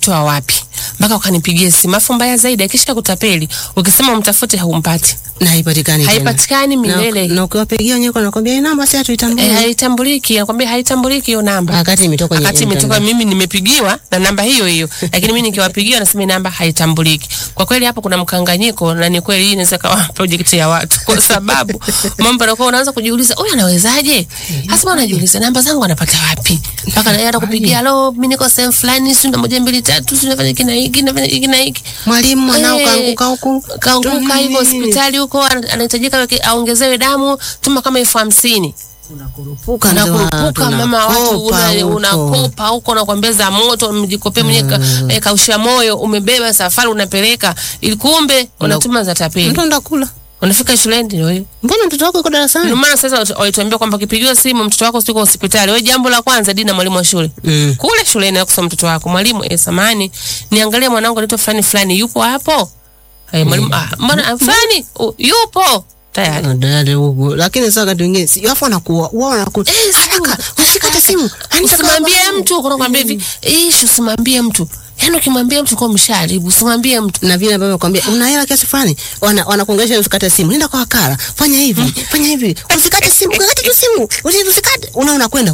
umetoa wapi mpaka ukanipigia simu? Afu mbaya zaidi, akisha kutapeli, ukisema umtafute haumpati, na haipatikani tena. haipatikani milele. Na, na ukiwapigia wenyewe wanakwambia hii namba si hatuitambui. Eh, haitambuliki, nakwambia haitambuliki hiyo namba. Wakati imetoka kwenye Wakati imetoka internet. mimi nimepigiwa na namba hiyo hiyo, lakini mimi nikiwapigia nasema hii namba haitambuliki. Kwa kweli hapo kuna mkanganyiko, na ni kweli hii inaweza kawa project ya watu, kwa sababu mambo yanakuwa unaanza kujiuliza, huyu anawezaje? Hasa unajiuliza namba zangu anapata wapi? Mpaka anaenda kupigia, lo, mimi niko sehemu fulani, si ndo moja mbili tatu, si nafanya hiki na hiki nafanya hiki na hiki Mwalimu mwanao Eh, kaanguka huku. kaanguka hivyo Nini? hospitali huko, ana- anahitajika weke- aongezewe damu, tuma kama elfu hamsini Unakurupuka mzee wa watu, unakurupuka mama watu unakopa una- huko. unakopa huko unakwambeza moto mjikopea mwenyewe mm. eh, kausha moyo umebeba safari unapeleka ili kumbe unatuma za tapeli Mtu anda kula. unafika shuleni ndio hiyo Mbona mtoto wako yuko darasani? ndio maana sasa watu- walituambia kwamba ukipigiwa simu mtoto wako siko hospitali wewe jambo la kwanza dina mwalimu wa shule Mm. kule shuleni akusoma mtoto wako mwalimu eh, samani niangalie mwanangu anaitwa fulani fulani yupo hapo eh, mwalimu ah, mbona ah, fulani uh, yupo tayari Dada huko. Lakini sasa wakati mwingine si wafu wanakuwa wao wanakuwa Eh, haraka. Usikate simu. usimwambie mtu unakwambia hivi ishi usimwambie mtu yaani ukimwambia mtu kwa msharibu usimwambie mtu na vile ambavyo nakwambia una hela kiasi fulani, wana wanakuongelesha usikate simu, nenda kwa wakala, fanya hivi, fanya hivi, usikate simu, usikate tu simu, usi- usikate. Una unakwenda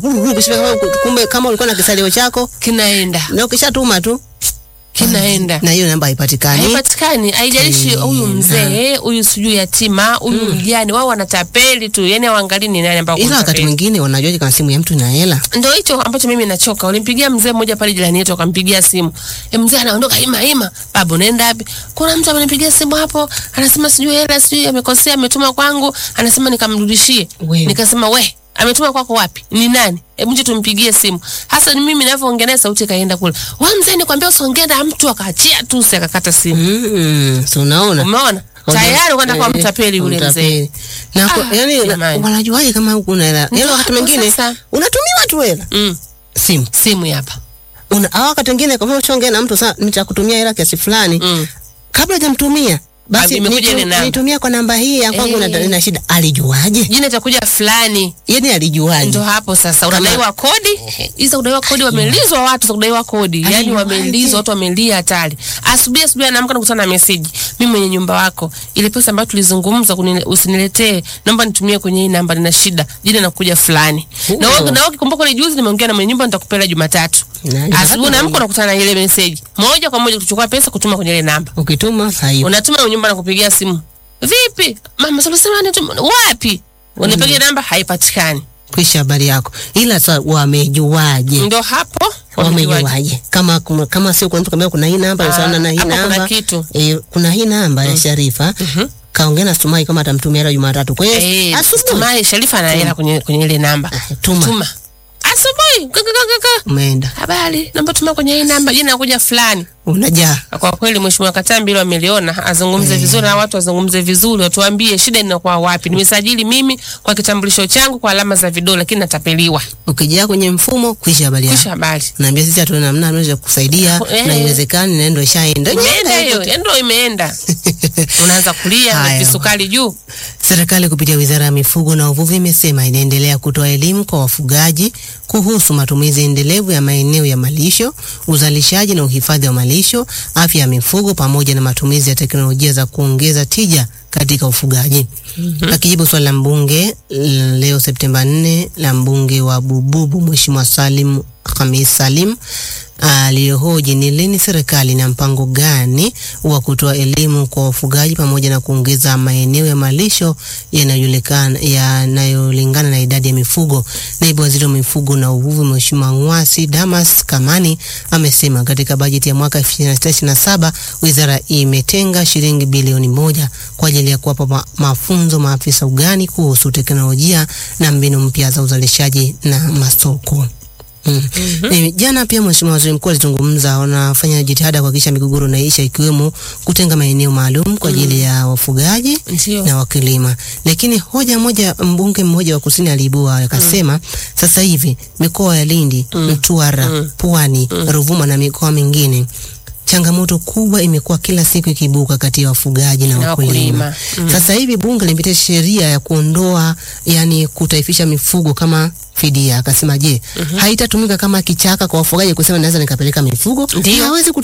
kumbe, kama ulikuwa na kisalio chako kinaenda na ukishatuma tu, kinaenda na hiyo namba haipatikani. haipatikani haijalishi huyu mzee huyu sijui yatima huyu mjane wao wanatapeli tu yani hawaangalii ni nani ambao Ila wakati kumtapeli. mwingine wanajuaje kama simu ya mtu ina hela? ndo hicho ambacho mimi nachoka. Ulimpigia mzee mmoja pale jirani yetu, akampigia simu e, mzee anaondoka ima ima, babu unaenda wapi? Kuna mtu amenipigia simu hapo, anasema sijui hela sijui amekosea, ametuma kwangu, anasema nikamrudishie. Wewe. Nikasema we ametuma kwako wapi? Ni nani? Hebu nje tumpigie simu. Hasa ni mimi ninavyoongea naye, sauti kaenda kule. Wewe mzee, nikwambia usiongee na mtu, akaachia tu, si akakata simu. Mm, so unaona Umeona tayari ukaenda kwa Eh, mtapeli yule mzee. mtapeli. Na kwa- Ah, yani na- jamani. wanajuaje kama huku una hela? Yaani Ndio wakati hapo mwingine sasa. unatumiwa tu hela Mm, simu simu hapa. una au wakati mwingine kwa mfano ushaongea na mtu sasa nitakutumia hela kiasi fulani Mm. kabla hujamtumia basi imekuja nitu- ile namba. nitumia kwa namba hii ya kwangu Eh. na na shida alijuaje Jina itakuja fulani yani alijuaje ndo hapo sasa Kama- unadaiwa kodi hizo kudaiwa kodi wamelizwa watu za kudaiwa kodi yani Aliwaje? wamelizwa watu wamelia hatari asubuhi asubuhi anaamka nakutana na meseji mimi mwenye nyumba wako ile pesa ambayo tulizungumza kunile- usiniletee naomba nitumie kwenye hii namba nina shida jina nakuja fulani na wewe na wewe ukikumbuka ile juzi nimeongea na mwenye nyumba nitakupeleka Jumatatu Na- asubuhi naamka nakutana na ile meseji moja kwa moja kuchukua pesa kutuma kwenye ile namba ukituma hayo unatuma kwenye nyumba na kupigia simu vipi mama sulisema nituma wapi unipigie namba haipatikani kwisha habari yako ila sasa wamejuaje ndo hapo wamejuaje. wamejuaje kama kuma- kama sio kuna mtu kambia kuna hii namba Ah, sana na hii hapo kuna namba kitu. eh, kuna hii namba ya Sharifa kaongea na Stumai kama atamtumia hela Jumatatu kwa hiyo Eh, asubuhi Tumai Sharifa ana hela kwenye kwenye ile namba. tuma Tuma. Asubuhi. kaka, kaka, kaka. umeenda Habari, naomba tuma kwenye hii namba, jina nakuja fulani. unajaa Kwa kweli Mheshimiwa Katambi hilo ameliona, azungumze vizuri na watu wazungumze vizuri, watuambie shida inakuwa wapi. Nimesajili mimi kwa kitambulisho changu kwa alama za vidole lakini natapeliwa. ukijaa kwenye mfumo kwisha habari yako Kisha habari. naambia sisi hatuna namna tunaweza kusaidia Eh. na iwezekani na ndio ishaenda Imeenda hiyo, ndio imeenda. Unaanza kulia na Haya. visukari juu. Serikali kupitia Wizara ya Mifugo na Uvuvi imesema inaendelea kutoa elimu kwa wafugaji kuhusu matumizi endelevu ya maeneo ya malisho, uzalishaji na uhifadhi wa malisho, afya ya mifugo pamoja na matumizi ya teknolojia za kuongeza tija katika ufugaji. Akijibu swali la mbunge l- leo Septemba 4 la mbunge wa Bububu Mheshimiwa Salim Khamis Salim aliyohoji ni lini serikali na mpango gani wa kutoa elimu kwa wafugaji pamoja na kuongeza maeneo ya malisho yanayojulikana yanayolingana na idadi ya mifugo. Naibu Waziri wa Mifugo na Uvuvi Mheshimiwa Ng'wasi Damas Kamani amesema katika bajeti ya mwaka 2026/2027 wizara imetenga shilingi bilioni moja kwa ajili ya kuwapa ma mafunzo maafisa ugani kuhusu teknolojia na mbinu mpya za uzalishaji na masoko. Mm. Eh, jana pia Mheshimiwa Waziri Mkuu alizungumza, wanafanya jitihada kuhakikisha migogoro inaisha, ikiwemo kutenga maeneo maalum kwa ajili ya wafugaji Ndio. na wakulima. Lakini hoja moja, mbunge mmoja wa kusini aliibua akasema, sasa hivi mikoa ya Lindi, Mtwara, Pwani, Ruvuma na mikoa mingine changamoto kubwa imekuwa kila siku ikibuka kati ya wafugaji na Na wakulima. wakulima. Sasa hivi bunge limepitisha sheria ya kuondoa yani kutaifisha mifugo kama fidia. Akasema je, haitatumika kama kichaka kwa wafugaji kusema naweza nikapeleka mifugo? Ndio. Hawezi